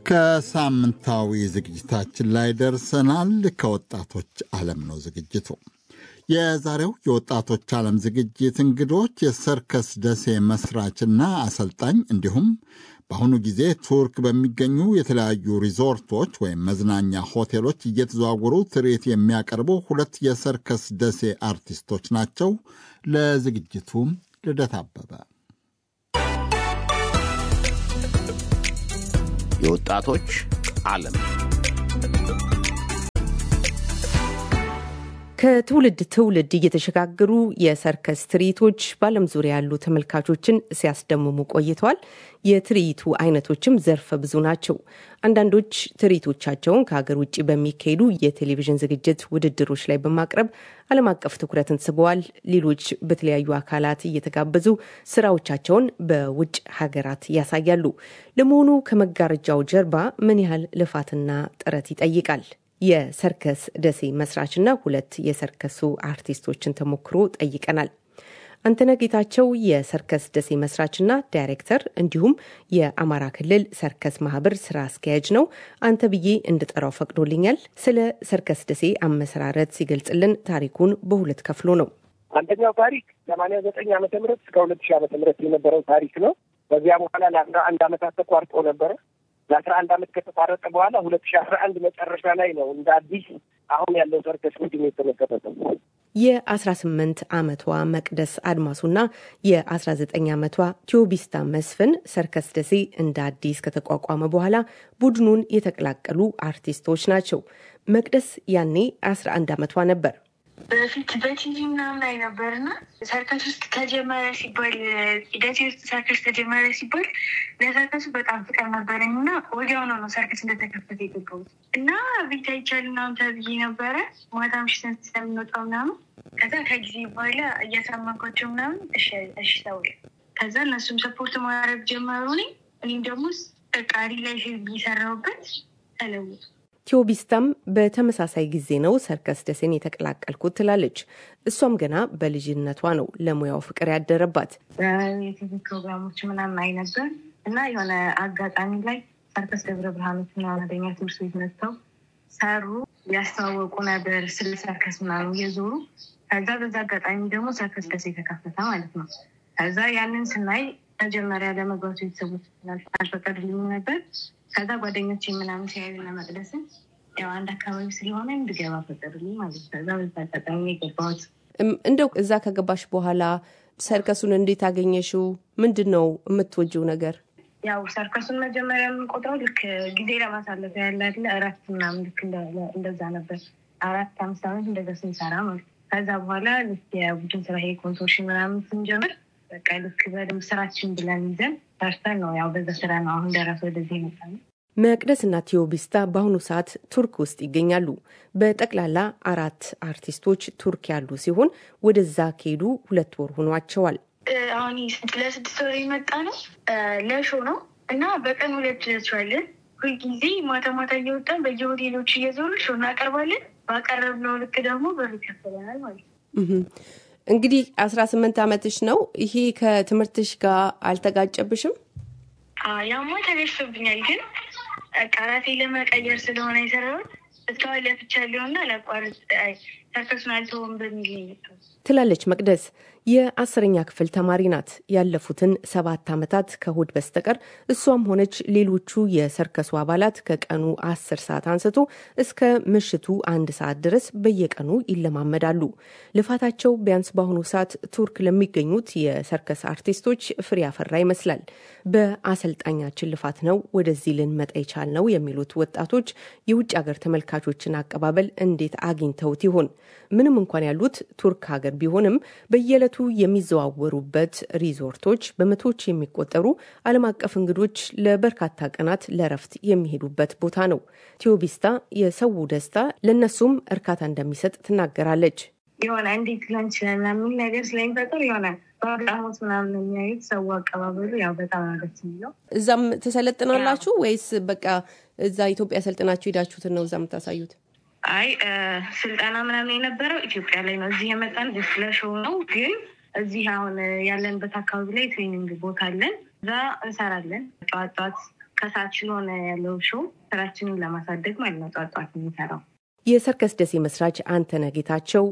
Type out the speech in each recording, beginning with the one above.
ከሳምንታዊ ዝግጅታችን ላይ ደርሰናል። ከወጣቶች ዓለም ነው ዝግጅቱ። የዛሬው የወጣቶች ዓለም ዝግጅት እንግዶች የሰርከስ ደሴ መስራችና አሰልጣኝ እንዲሁም በአሁኑ ጊዜ ቱርክ በሚገኙ የተለያዩ ሪዞርቶች ወይም መዝናኛ ሆቴሎች እየተዘዋወሩ ትርኢት የሚያቀርቡ ሁለት የሰርከስ ደሴ አርቲስቶች ናቸው። ለዝግጅቱ ልደት አበበ የወጣቶች ዓለም ከትውልድ ትውልድ እየተሸጋገሩ የሰርከስ ትርኢቶች በዓለም ዙሪያ ያሉ ተመልካቾችን ሲያስደምሙ ቆይተዋል። የትርኢቱ አይነቶችም ዘርፈ ብዙ ናቸው። አንዳንዶች ትርኢቶቻቸውን ከሀገር ውጭ በሚካሄዱ የቴሌቪዥን ዝግጅት ውድድሮች ላይ በማቅረብ ዓለም አቀፍ ትኩረትን ስበዋል። ሌሎች በተለያዩ አካላት እየተጋበዙ ስራዎቻቸውን በውጭ ሀገራት ያሳያሉ። ለመሆኑ ከመጋረጃው ጀርባ ምን ያህል ልፋትና ጥረት ይጠይቃል? የሰርከስ ደሴ መስራችና ሁለት የሰርከሱ አርቲስቶችን ተሞክሮ ጠይቀናል። አንተነህ ጌታቸው የሰርከስ ደሴ መስራችና ዳይሬክተር እንዲሁም የአማራ ክልል ሰርከስ ማህበር ስራ አስኪያጅ ነው። አንተ ብዬ እንድጠራው ፈቅዶልኛል። ስለ ሰርከስ ደሴ አመሰራረት ሲገልጽልን ታሪኩን በሁለት ከፍሎ ነው። አንደኛው ታሪክ ሰማንያ ዘጠኝ ዓመተ ምህረት እስከ ሁለት ሺህ ዓመተ ምህረት የነበረው ታሪክ ነው። በዚያ በኋላ ለአስራ አንድ ዓመታት ተቋርጦ ነበረ። ለአስራ አንድ ዓመት ከተቋረጠ በኋላ ሁለት ሺህ አስራ አንድ መጨረሻ ላይ ነው እንደ አዲስ አሁን ያለው ሰርከስ ቡድን የተመሰረተው። የ18 ዓመቷ መቅደስ አድማሱና የ19 ዓመቷ ቴዎቢስታ መስፍን ሰርከስ ደሴ እንደ አዲስ ከተቋቋመ በኋላ ቡድኑን የተቀላቀሉ አርቲስቶች ናቸው። መቅደስ ያኔ 11 ዓመቷ ነበር። በፊት በቲቪ ምናምን ላይ ነበርና ሰርከስ ውስጥ ተጀመረ ሲባል ደሴ ውስጥ ሰርከስ ተጀመረ ሲባል ለሰርከሱ በጣም ፍቅር ነበረኝ እና ወዲያውኑ ነው ሰርከስ እንደተከፈተ የገባሁት እና ቤት አይቻል ምናምን ተብዬ ነበረ ማታ ምሽትን ስለምንወጣው ምናምን ከዛ ከጊዜ በኋላ እያሳመንኳቸው ምናምን እሺ ተውል ከዛ እነሱም ሰፖርት ማድረግ ጀመሩ። እኔም ደግሞ ቃሪ ላይ እየሰራሁበት ተለውጡ ቴዎቢስታም በተመሳሳይ ጊዜ ነው ሰርከስ ደሴን የተቀላቀልኩት ትላለች። እሷም ገና በልጅነቷ ነው ለሙያው ፍቅር ያደረባት። የቲቪ ፕሮግራሞች ምናምን አይ ነበር እና የሆነ አጋጣሚ ላይ ሰርከስ ደብረ ብርሃኖች ምናምን ወደኛ ትምህርት ቤት መጥተው ሰሩ፣ ያስተዋወቁ ነበር ስለ ሰርከስ ምናምን እየዞሩ ከዛ በዛ አጋጣሚ ደግሞ ሰርከስ ደሴ የተከፈተ ማለት ነው። ከዛ ያንን ስናይ መጀመሪያ ለመግባቱ ቤተሰቦች አልፈቀዱልኝ ነበር። ከዛ ጓደኞች ምናምን ሲያዩ እና መቅደስን ያው አንድ አካባቢ ስለሆነ እንድገባ ፈቀዱልኝ ማለት ነው። ከዛ በዛ አጋጣሚ የገባሁት። እንደው እዛ ከገባሽ በኋላ ሰርከሱን እንዴት አገኘሽው? ምንድን ነው የምትወጂው ነገር? ያው ሰርከሱን መጀመሪያ የምንቆጥረው ልክ ጊዜ ለማሳለፍ ያለ አይደለ እረፍት ምናምን ልክ እንደዛ ነበር። አራት አምስት ዓመት እንደዛ ስንሰራ ማለት ከዛ በኋላ ልክ የቡድን ስራ ይሄ ኮንሶርሽን ምናምን ስንጀምር በቃ ልክ በደንብ ስራችን ብለን ይዘን ሰርተን ነው ያው በዛ ስራ ነው አሁን ደረሰ ወደዚህ ይመጣል። መቅደስና ቴዎቢስታ በአሁኑ ሰዓት ቱርክ ውስጥ ይገኛሉ። በጠቅላላ አራት አርቲስቶች ቱርክ ያሉ ሲሆን ወደዛ ከሄዱ ሁለት ወር ሆኗቸዋል። አሁን ለስድስት ወር የመጣ ነው ለሾ ነው እና በቀን ሁለት ሾዋለን። ሁልጊዜ ማታ ማታ እየወጣን በየሆቴሎች እየዞሩ ሾ እናቀርባለን። ባቀረብነው ልክ ደግሞ ብር ይከፈለናል ማለት ነው። እንግዲህ አስራ ስምንት ዓመትሽ ነው። ይሄ ከትምህርትሽ ጋር አልተጋጨብሽም? ያማ ተደርሶብኛል፣ ግን ቃላቴ ለመቀየር ስለሆነ የሰራሁት እስካሁን ለፍቻለሁና ለቋርጥ ሰርከሱን አልተውም በሚል ነው ትላለች መቅደስ። የአስረኛ ክፍል ተማሪ ናት። ያለፉትን ሰባት ዓመታት ከእሁድ በስተቀር እሷም ሆነች ሌሎቹ የሰርከሱ አባላት ከቀኑ አስር ሰዓት አንስቶ እስከ ምሽቱ አንድ ሰዓት ድረስ በየቀኑ ይለማመዳሉ። ልፋታቸው ቢያንስ በአሁኑ ሰዓት ቱርክ ለሚገኙት የሰርከስ አርቲስቶች ፍሬ ያፈራ ይመስላል። በአሰልጣኛችን ልፋት ነው ወደዚህ ልንመጣ የቻልነው የሚሉት ወጣቶች የውጭ ሀገር ተመልካቾችን አቀባበል እንዴት አግኝተውት ይሆን? ምንም እንኳን ያሉት ቱርክ ሀገር ቢሆንም በየዕለቱ የሚዘዋወሩበት ሪዞርቶች በመቶዎች የሚቆጠሩ ዓለም አቀፍ እንግዶች ለበርካታ ቀናት ለረፍት የሚሄዱበት ቦታ ነው። ቴዎቢስታ የሰው ደስታ ለእነሱም እርካታ እንደሚሰጥ ትናገራለች። የሆነ እንዴት ሊሆን ይችላል የሚል ነገር ስለሚፈጥር የሆነ በአግራሞት ምናምን የሚያዩት ሰው አቀባበሉ ያው በጣም ነው ደስ የሚለው። እዛም ትሰለጥናላችሁ ወይስ በቃ እዛ ኢትዮጵያ ሰልጥናችሁ ሄዳችሁትን ነው እዛ የምታሳዩት? አይ ስልጠና ምናምን የነበረው ኢትዮጵያ ላይ ነው። እዚህ የመጣን ለሾው ነው። ግን እዚህ አሁን ያለንበት አካባቢ ላይ ትሬኒንግ ቦታ አለን። እዛ እንሰራለን። ጠዋት ጠዋት ከሰዓት ስለሆነ ያለው ሾው ስራችንን ለማሳደግ ማለት ነው ጧጧት የሚሰራው። የሰርከስ ደሴ መስራች አንተነህ ጌታቸው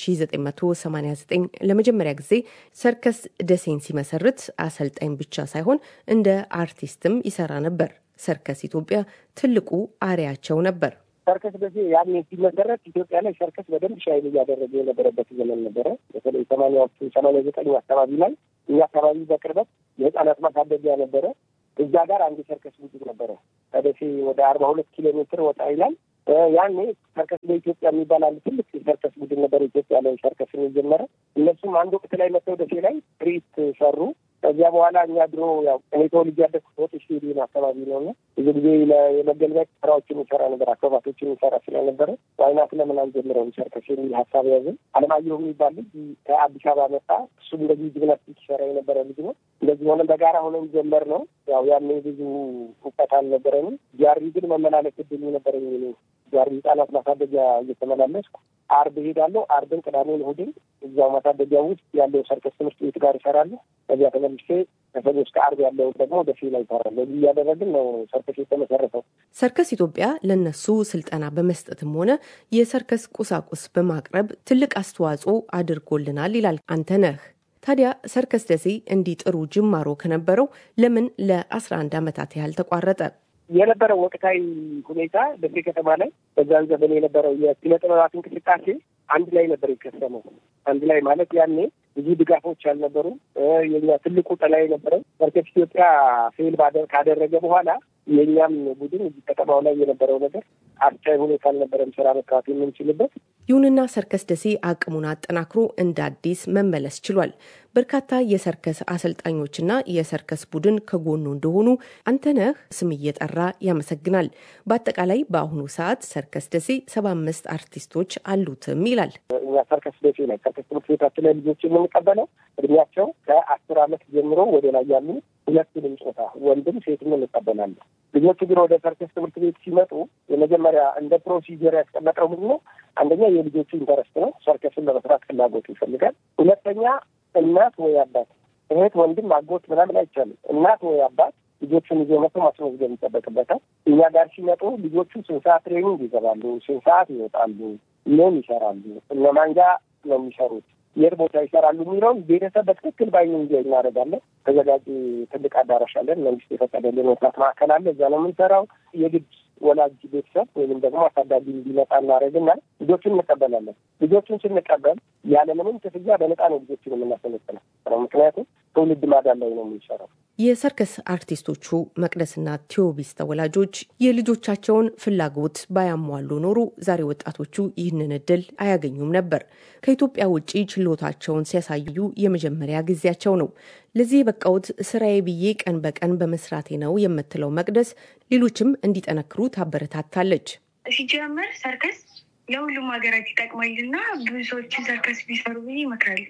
በ1989 ለመጀመሪያ ጊዜ ሰርከስ ደሴን ሲመሰርት አሰልጣኝ ብቻ ሳይሆን እንደ አርቲስትም ይሰራ ነበር። ሰርከስ ኢትዮጵያ ትልቁ አሪያቸው ነበር። ሰርከስ ደሴ ያኔ ሲመሰረት ኢትዮጵያ ላይ ሰርከስ በደንብ ሻይል እያደረገ የነበረበት ዘመን ነበረ። በተለይ ሰማንያዎቹ ሰማንያ ዘጠኝ አካባቢ ላይ እኛ አካባቢ በቅርበት የህፃናት ማሳደጊያ ነበረ። እዛ ጋር አንድ ሰርከስ ቡድን ነበረ። ከደሴ ወደ አርባ ሁለት ኪሎ ሜትር ወጣ ይላል። ያኔ ሰርከስ በኢትዮጵያ የሚባል አንድ ትልቅ ሰርከስ ቡድን ነበር ኢትዮጵያ ላይ ሰርከስን የጀመረ። እነሱም አንድ ወቅት ላይ መጥተው ደሴ ላይ ትርኢት ሰሩ። ከዚያ በኋላ እኛ ድሮ ያው እኔ ተወልጄ ያደግኩት ሆት ስቴዲየም አካባቢ ነው እና ብዙ ጊዜ የመገልገያ ስራዎችን ይሰራ ነበር፣ አክሮባቶችን ይሰራ ስለነበረ ዋይናት ለምን አንጀምረውም ሰርከስ የሚል ሀሳብ ያዝን። አለማየሁ የሚባል ልጅ ከአዲስ አበባ መጣ። እሱም እንደዚህ ጂምናስቲክ ይሰራ የነበረ ልጅ ነው። እንደዚህ ሆነን በጋራ ሆነን ጀመር ነው። ያው ያኔ ብዙ እውቀት አልነበረንም። ጃሪ ግን መመላለስ እድል ነበረኝ። ጃሪ ህጻናት ማሳደጊያ እየተመላለስኩ አርብ እሄዳለሁ። አርብን፣ ቅዳሜን፣ እሑድን እዚያው ማሳደጊያ ውስጥ ያለው ሰርከስ ትምህርት ቤት ጋር ይሰራለሁ። ከዚያ ተመልሼ ከሰኞ እስከ አርብ ያለውን ደግሞ ደሴ ላይ ይሰራለሁ። እዚህ እያደረግን ነው ሰርከስ የተመሰረተው። ሰርከስ ኢትዮጵያ ለነሱ ስልጠና በመስጠትም ሆነ የሰርከስ ቁሳቁስ በማቅረብ ትልቅ አስተዋጽኦ አድርጎልናል ይላል አንተነህ። ታዲያ ሰርከስ ደሴ እንዲህ ጥሩ ጅማሮ ከነበረው ለምን ለ11 ዓመታት ያህል ተቋረጠ? የነበረው ወቅታዊ ሁኔታ ደሴ ከተማ ላይ በዛን ዘመን የነበረው የኪነ ጥበባት እንቅስቃሴ አንድ ላይ ነበር የከሰመው። አንድ ላይ ማለት ያኔ ብዙ ድጋፎች አልነበሩም። የኛ ትልቁ ጥላ የነበረው ሰርከስ ኢትዮጵያ ፌል ካደረገ በኋላ የእኛም ቡድን እዚህ ከተማው ላይ የነበረው ነገር አስቻይ ሁኔታ አልነበረም ስራ መስራት የምንችልበት። ይሁንና ሰርከስ ደሴ አቅሙን አጠናክሮ እንደ አዲስ መመለስ ችሏል። በርካታ የሰርከስ አሰልጣኞችና የሰርከስ ቡድን ከጎኑ እንደሆኑ አንተነህ ስም እየጠራ ያመሰግናል። በአጠቃላይ በአሁኑ ሰዓት ሰርከስ ደሴ ሰባ አምስት አርቲስቶች አሉትም ይላል። እኛ ሰርከስ ደሴ ላይ ሰርከስ ትምህርት ቤታችን ላይ ልጆች የምንቀበለው እድሜያቸው ከአስር ዓመት ጀምሮ ወደ ላይ ያሉ ሁለቱንም ጾታ ወንድም ሴትም እንቀበላለን። ልጆቹ ግን ወደ ሰርከስ ትምህርት ቤት ሲመጡ የመጀመሪያ እንደ ፕሮሲጀር ያስቀመጠው ምንድን ነው? አንደኛ የልጆቹ ኢንተረስት ነው። ሰርከስን ለመስራት ፍላጎቱ ይፈልጋል። ሁለተኛ እናት ወይ አባት፣ እህት፣ ወንድም፣ አጎት ምናምን አይቻልም። እናት ወይ አባት ልጆቹን ይዞ መቶ ማስመዝገብ ይጠበቅበታል። እኛ ጋር ሲመጡ ልጆቹ ስንት ሰዓት ትሬኒንግ ይገባሉ፣ ስንት ሰዓት ይወጣሉ፣ ምን ይሰራሉ፣ እነማን ጋር ነው የሚሰሩት የት ቦታ ይሰራሉ የሚለውን ቤተሰብ በትክክል ባይኑ እንዲያ እናደርጋለን። ተዘጋጅ ትልቅ አዳራሽ አለን። መንግስት የፈቀደልን ወጣት ማዕከል አለ። እዛ ነው የምንሰራው። የግድ ወላጅ ቤተሰብ ወይም ደግሞ አሳዳጊ እንዲመጣ እናደርግና ልጆቹን እንቀበላለን። ልጆቹን ስንቀበል ያለምንም ክፍያ በነፃ ነው ልጆቹን የምናሰለጥነው። ምክንያቱም ትውልድ ማዳን ላይ ነው የምንሰራው። የሰርከስ አርቲስቶቹ መቅደስና ቴዎቢስ ተወላጆች የልጆቻቸውን ፍላጎት ባያሟሉ ኖሮ ዛሬ ወጣቶቹ ይህንን እድል አያገኙም ነበር። ከኢትዮጵያ ውጭ ችሎታቸውን ሲያሳዩ የመጀመሪያ ጊዜያቸው ነው። ለዚህ የበቃውት ስራዬ ብዬ ቀን በቀን በመስራቴ ነው የምትለው መቅደስ ሌሎችም እንዲጠነክሩ ታበረታታለች። ሲጀመር ሰርከስ ለሁሉም ሀገራት ይጠቅማልና ብዙ ሰዎችን ሰርከስ ቢሰሩ ብዬ ይመክራሉ።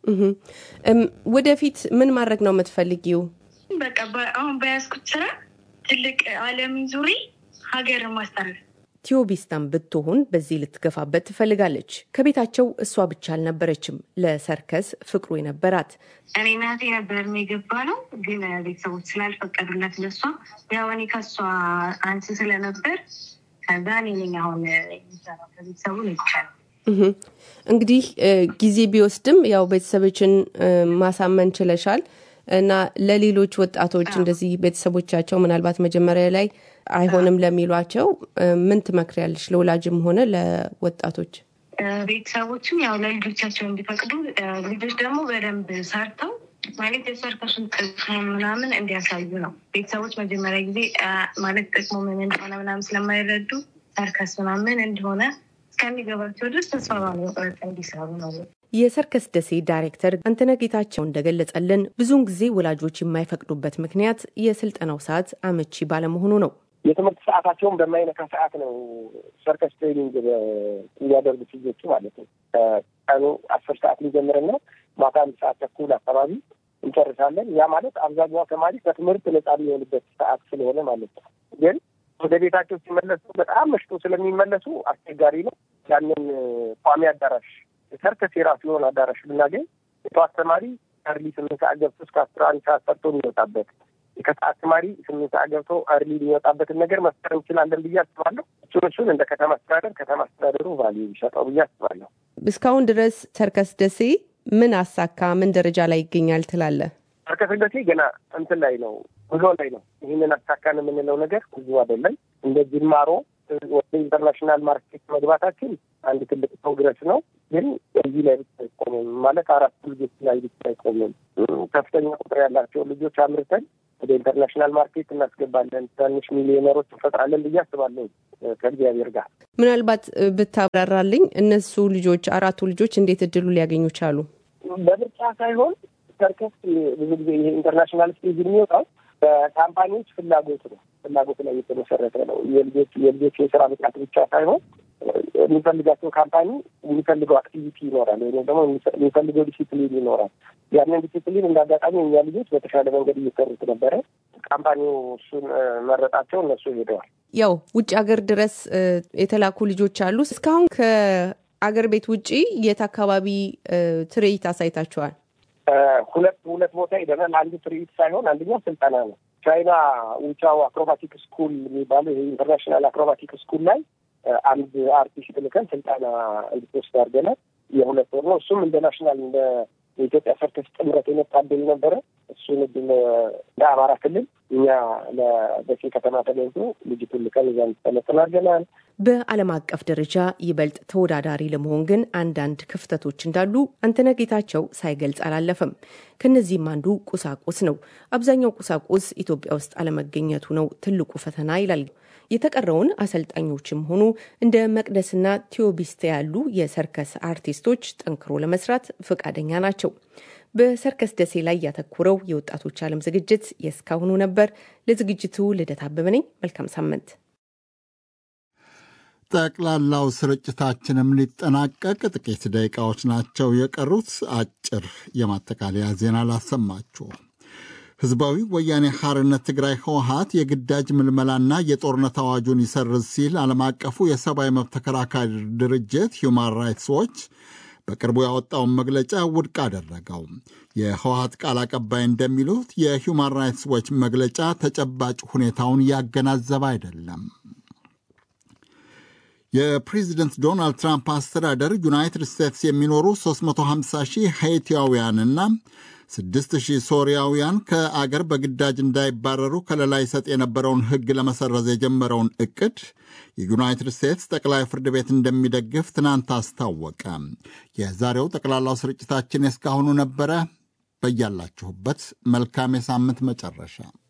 ወደፊት ምን ማድረግ ነው የምትፈልጊው? በቃ አሁን በያዝኩት ስራ ትልቅ ዓለምን ዙሪ ሀገርን ማስጠረፍ ቲዮቢስታን ብትሆን በዚህ ልትገፋበት ትፈልጋለች። ከቤታቸው እሷ ብቻ አልነበረችም ለሰርከስ ፍቅሩ የነበራት። እኔ እናቴ ነበር የገባ ነው፣ ግን ቤተሰቦች ስላልፈቀዱለት ለሷ ያው እኔ ከሷ አንስ ስለነበር ከዛ እኔ ነኝ አሁን የሚሰራው ከቤተሰቡ ነው ይቻላል። እንግዲህ ጊዜ ቢወስድም ያው ቤተሰቦችን ማሳመን ችለሻል እና ለሌሎች ወጣቶች እንደዚህ ቤተሰቦቻቸው ምናልባት መጀመሪያ ላይ አይሆንም ለሚሏቸው ምን ትመክሪያለሽ? ለወላጅም ሆነ ለወጣቶች ቤተሰቦችም ያው ለልጆቻቸው እንዲፈቅዱ፣ ልጆች ደግሞ በደንብ ሰርተው ማለት የሰርከሱን ጥቅም ምናምን እንዲያሳዩ ነው። ቤተሰቦች መጀመሪያ ጊዜ ማለት ጥቅሙ ምን እንደሆነ ምናምን ስለማይረዱ ሰርከስ ምናምን እንደሆነ እስከሚገባቸው ድረስ ተስፋ ባለመቁረጥ እንዲሰሩ ነው። የሰርከስ ደሴ ዳይሬክተር አንተነህ ጌታቸው እንደገለጸልን ብዙውን ጊዜ ወላጆች የማይፈቅዱበት ምክንያት የስልጠናው ሰዓት አመቺ ባለመሆኑ ነው። የትምህርት ሰዓታቸውን በማይነካ ሰዓት ነው ሰርከስ ትሬኒንግ የሚያደርጉት ልጆቹ ማለት ነው። ቀኑ አስር ሰዓት ሊጀምርና ማታ አንድ ሰዓት ተኩል አካባቢ እንጨርሳለን። ያ ማለት አብዛኛው ተማሪ ከትምህርት ነጻ የሚሆንበት ሰዓት ስለሆነ ማለት ነው። ግን ወደ ቤታቸው ሲመለሱ በጣም መሽቶ ስለሚመለሱ አስቸጋሪ ነው። ያንን ቋሚ አዳራሽ ሰርከስ የራሱ የሆነ አዳራሽ ብናገኝ የጠዋት ተማሪ አርሊ ስምንት ሰዓት ገብቶ እስከ አስራ አንድ ሰዓት ሰርቶ የሚወጣበት ከሰዓት ተማሪ ስምንት ሰዓት ገብቶ አርሊ የሚወጣበትን ነገር መፍጠር እንችላለን ብዬ አስባለሁ። እሱን እሱን እንደ ከተማ አስተዳደር ከተማ አስተዳደሩ ቫልዩ ቢሰጠው ብዬ አስባለሁ። እስካሁን ድረስ ሰርከስ ደሴ ምን አሳካ? ምን ደረጃ ላይ ይገኛል ትላለህ? ሰርከስ ደሴ ገና እንትን ላይ ነው፣ ጉዞ ላይ ነው። ይህንን አሳካን የምንለው ነገር ብዙ አይደለም። እንደ ጅማሮ ወደ ኢንተርናሽናል ማርኬት መግባታችን አንድ ትልቅ ፕሮግረስ ነው። ግን እዚህ ላይ ብቻ አይቆምም ማለት አራት ልጆች ላይ ብቻ አይቆምም። ከፍተኛ ቁጥር ያላቸው ልጆች አምርተን ወደ ኢንተርናሽናል ማርኬት እናስገባለን፣ ትናንሽ ሚሊዮነሮች እንፈጥራለን ብዬ አስባለሁ ከእግዚአብሔር ጋር። ምናልባት ብታብራራልኝ እነሱ ልጆች አራቱ ልጆች እንዴት እድሉ ሊያገኙ ቻሉ? በምርጫ ሳይሆን ሰርከስ ብዙ ጊዜ ይሄ ኢንተርናሽናል ስቴጅ የሚወጣው በካምፓኒዎች ፍላጎት ነው። ፍላጎት ላይ የተመሰረተ ነው። የልጆች የልጆች የስራ ብቃት ብቻ ሳይሆን የሚፈልጋቸው ካምፓኒ የሚፈልገው አክቲቪቲ ይኖራል፣ ወይም ደግሞ የሚፈልገው ዲሲፕሊን ይኖራል። ያንን ዲሲፕሊን እንደ አጋጣሚ እኛ ልጆች በተሻለ መንገድ እየሰሩት ነበረ። ካምፓኒው እሱን መረጣቸው፣ እነሱ ሄደዋል። ያው ውጭ ሀገር ድረስ የተላኩ ልጆች አሉ። እስካሁን ከአገር ቤት ውጭ የት አካባቢ ትርኢት አሳይታችኋል? ሁለት ሁለት ቦታ ሄደናል። አንዱ ትርኢት ሳይሆን አንደኛው ስልጠና ነው። ቻይና ውቻው አክሮባቲክ ስኩል የሚባለው ይሄ ኢንተርናሽናል አክሮባቲክ ስኩል ላይ አንድ አርቲስት ልከን ስልጠና እንድትወስድ አድርገናል። የሁለት ወር ነው። እሱም እንደ ናሽናል እንደ የኢትዮጵያ ሰርከስ ጥምረት የመጣ እድል ነበረ። እሱን እድል ለአማራ ክልል እኛ ለደሴ ከተማ ተገኝቶ ልጅቱን ልከን እዛ እንድትሰለጥን አድርገናል። በዓለም አቀፍ ደረጃ ይበልጥ ተወዳዳሪ ለመሆን ግን አንዳንድ ክፍተቶች እንዳሉ አንተነህ ጌታቸው ሳይገልጽ አላለፈም። ከነዚህም አንዱ ቁሳቁስ ነው። አብዛኛው ቁሳቁስ ኢትዮጵያ ውስጥ አለመገኘቱ ነው ትልቁ ፈተና ይላል። የተቀረውን አሰልጣኞችም ሆኑ እንደ መቅደስና ቴዎቢስተ ያሉ የሰርከስ አርቲስቶች ጠንክሮ ለመስራት ፈቃደኛ ናቸው። በሰርከስ ደሴ ላይ ያተኮረው የወጣቶች ዓለም ዝግጅት የእስካሁኑ ነበር። ለዝግጅቱ ልደት አበበ ነኝ። መልካም ሳምንት። ጠቅላላው ስርጭታችንም ሊጠናቀቅ ጥቂት ደቂቃዎች ናቸው የቀሩት። አጭር የማጠቃለያ ዜና ላሰማችሁ። ህዝባዊ ወያኔ ሐርነት ትግራይ ህወሀት የግዳጅ ምልመላና የጦርነት አዋጁን ይሰርዝ ሲል ዓለም አቀፉ የሰብአዊ መብት ተከራካሪ ድርጅት ሁማን ራይትስ ዎች በቅርቡ ያወጣውን መግለጫ ውድቅ አደረገው። የህወሀት ቃል አቀባይ እንደሚሉት የሁማን ራይትስ ዎች መግለጫ ተጨባጭ ሁኔታውን ያገናዘበ አይደለም። የፕሬዚደንት ዶናልድ ትራምፕ አስተዳደር ዩናይትድ ስቴትስ የሚኖሩ 350 ሺህ ሃይቲያውያንና 6 ሺህ ሶሪያውያን ከአገር በግዳጅ እንዳይባረሩ ከለላ ይሰጥ የነበረውን ሕግ ለመሰረዝ የጀመረውን እቅድ የዩናይትድ ስቴትስ ጠቅላይ ፍርድ ቤት እንደሚደግፍ ትናንት አስታወቀ። የዛሬው ጠቅላላው ስርጭታችን የእስካሁኑ ነበረ። በያላችሁበት መልካም የሳምንት መጨረሻ